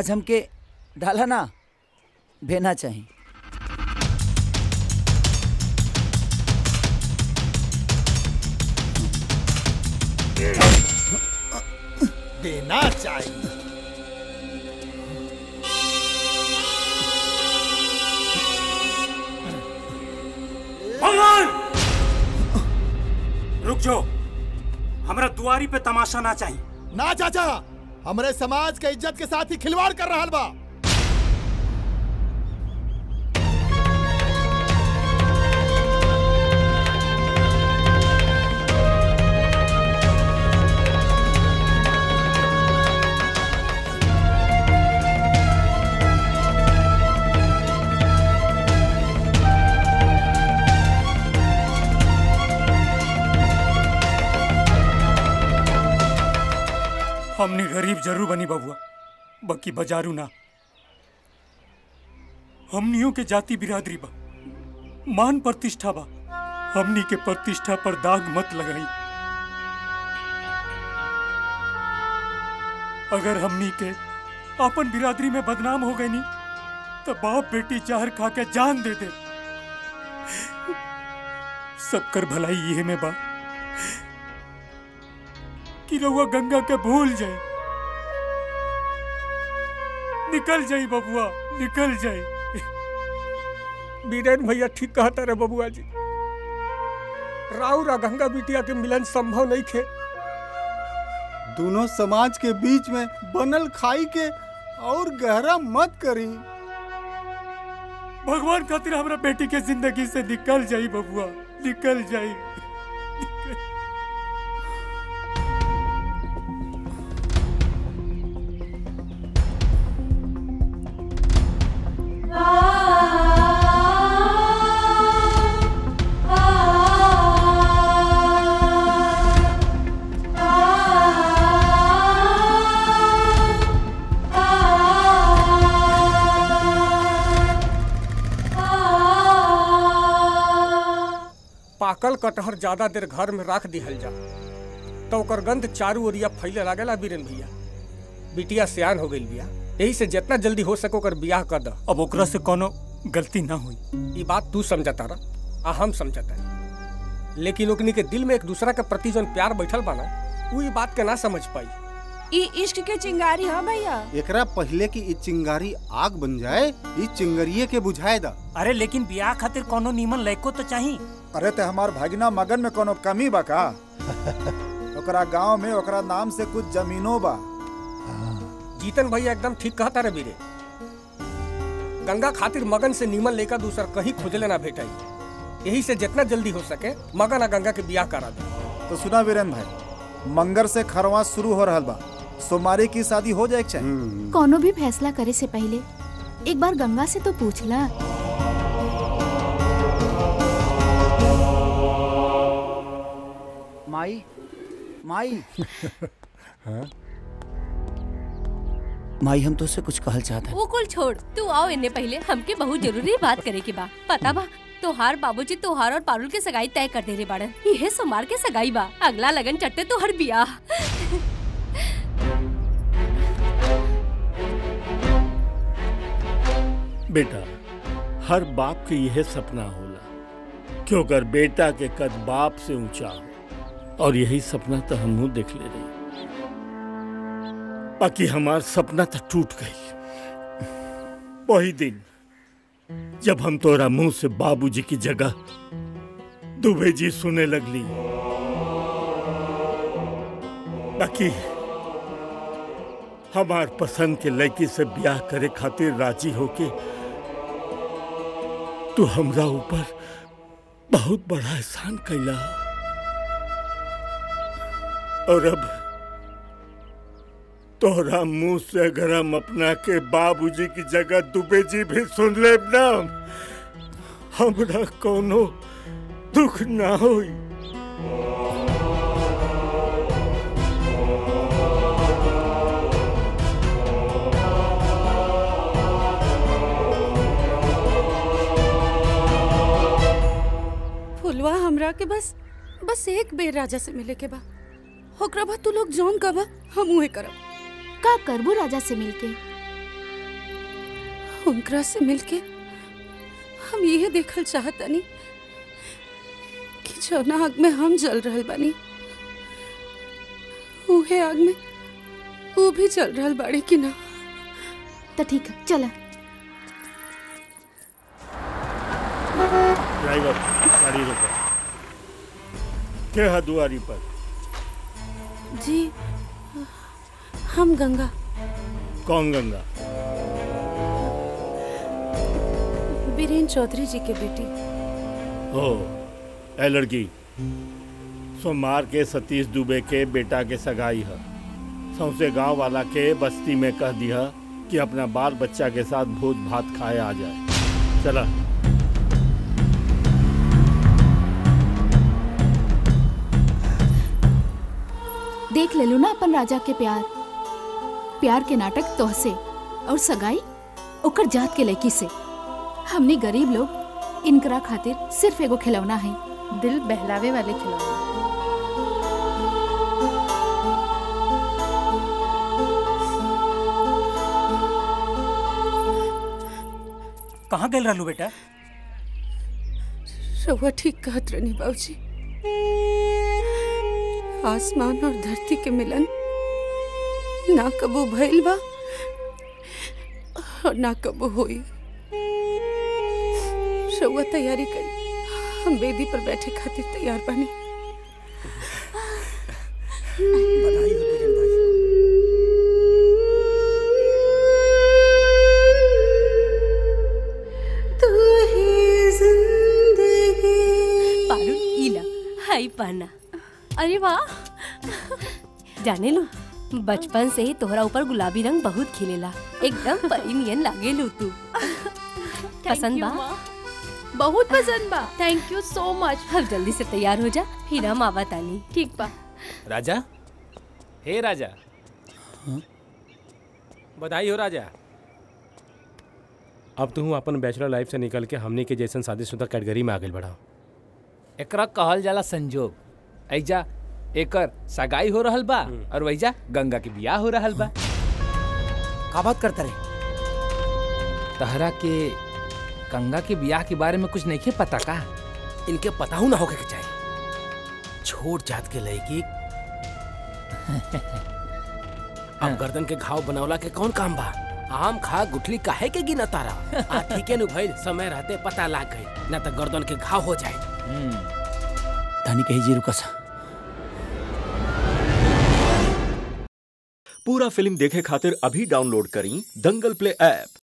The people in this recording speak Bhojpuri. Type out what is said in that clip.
आज हमके डाला ना भेना चाहिए देना चाहिए भगवान रुक जाओ हमरा दुआरी पे तमाशा ना चाहिए ना चाचा हमरे समाज के इज्जत के साथ ही खिलवाड़ कर रहा बा हमने गरीब जरूर बनी बबुआ बाकी बाजारू ना हमनियों के जाति बिरादरी बा मान प्रतिष्ठा बा हमनी के प्रतिष्ठा पर दाग मत लगाई अगर हमनी के अपन बिरादरी में बदनाम हो गई नी तो बाप बेटी जहर खा के जान दे दे सबकर भलाई ये में बा कि रउआ गंगा के भूल जाए निकल जाई बबुआ निकल जाई बीरेन भैया ठीक कहता रे बबुआ जी राउर आ गंगा बिटिया के मिलन संभव नहीं थे दोनों समाज के बीच में बनल खाई के और गहरा मत करी भगवान खातिर हमरा बेटी के जिंदगी से निकल जाई बबुआ निकल जाई पाकल कटहर ज्यादा देर घर में रख दिहल जा तो ओकर गंध चारू ओरिया फैले लागेला बीरेन भैया बिटिया सियान हो गई बिया यही से जितना जल्दी हो सके ओकर बियाह कर द अब ओकरा से कोनो गलती ना हुई ये बात तू समझता रहा आ हम समझता लेकिन ओकनी के दिल में एक दूसरा के प्रति जौन प्यार बैठल बा ना वो ये बात के ना समझ पाई ई इश्क के चिंगारी हाँ भैया एकरा पहले की इ चिंगारी आग बन जाए इ चिंगरिये के बुझाए दा अरे लेकिन ब्याह खातिर कोनो नीमन लड़को तो चाहिए अरे ते हमार भगना मगन में कोनो कमी बा का ओकरा गांव में ओकरा नाम से कुछ जमीनो बा जीतन भैया एकदम ठीक कहता रे बीरे गंगा खातिर मगन से नीमन लेकर दूसर कहीं खोजले ना भेटाई यही से जितना जल्दी हो सके मगन आ गंगा के बियाह करा दे तो सुना वीरेन भाई मंगर से खरवा शुरू हो रहल बा सोमवारी की शादी हो जाए चाहिए कोनो भी फैसला करे से पहले एक बार गंगा से तो पूछला माई माई माई हम तो उससे कुछ कहल चाहता वो कुल छोड़ तू आओ इन्ने पहले हमके बहुत जरूरी बात करे के बा पता बा तोहार बाबूजी तोहार और पारुल के सगाई तय कर दे रे बाड़न यह सोमार के सगाई बा अगला लगन चट्टे तोहर बियाह बेटा हर बाप के यह सपना होला क्यों अगर बेटा के कद बाप से ऊंचा हो और यही सपना तो हम देख ले रही बाकी हमार सपना तो टूट गई वही दिन जब हम तोरा मुंह से बाबूजी की जगह दुबे जी सुने लगली बाकी हमार पसंद के लड़की से ब्याह करे खातिर राजी होके तू हमरा ऊपर बहुत बड़ा एहसान कैला और अब तोहरा मुंह से अगर हम अपना के बाबूजी की जगह दुबे जी भी सुन ले ना हमरा कोनो दुख ना होई फुलवा हमरा के बस बस एक बेर राजा से मिले के बा ओकरा बाद तू लोग जौन कबा हम उहे करब का करबू राजा से मिलके उनकरा से मिलके हम ये देखल चाहतनी कि जौना आग में हम जल रहल बानी उहे आग में वो भी जल रहल बाड़ी कि ना तो ठीक है चला ड्राइवर गाड़ी रोको के है दुआरी पर जी हम गंगा कौन गंगा बीरेन चौधरी जी के बेटी हो ए लड़की सोमवार के सतीश दुबे के बेटा के सगाई है सौसे गांव वाला के बस्ती में कह दिया कि अपना बाल बच्चा के साथ भोज भात खाए आ जाए चला देख ले लो ना अपन राजा के प्यार प्यार के नाटक तोहसे और सगाई ओकर जात के लड़की से हमने गरीब लोग इनकरा खातिर सिर्फ एगो खिलौना है दिल बहलावे वाले खिलौना कहाँ गए रहलू बेटा रउआ ठीक कहत रहनी बाबूजी आसमान और धरती के मिलन ना कबो भइल बा और ना कबो होई रउआ तैयारी करी हम बेदी पर बैठे खातिर तैयार बानी बधाई हो बीरेन भाई पारुल इला हाय पाना अरे वाह जाने लो बचपन से ही तोहरा ऊपर गुलाबी रंग बहुत खिलेला एकदम परी नियन लागे लो तू पसंद बा बहुत पसंद बा थैंक यू सो मच अब जल्दी से तैयार हो जा फिर हम आवा तानी ठीक बा राजा हे राजा बधाई हो राजा अब तू अपन बैचलर लाइफ से निकल के हमनी के जैसन शादीशुदा कैटेगरी में आगे बढ़ा एकरा कहल जाला संजोग ऐजा एकर सगाई हो रहल बा और वैजा गंगा के बियाह हो रहल बा का बात करता रे तहरा के गंगा के बियाह के बारे में कुछ नहीं पता का इनके पता हूं ना होके के चाहिए छोट जात के लड़की अब गर्दन के घाव बनवला के कौन काम बा आम खा गुठली काहे के गिना तारा आ ठीके नु भइल समय रहते पता लाग गई ना तो गर्दन के घाव हो जाए धानी कही जी रुका सा पूरा फिल्म देखे खातिर अभी डाउनलोड करी दंगल प्ले ऐप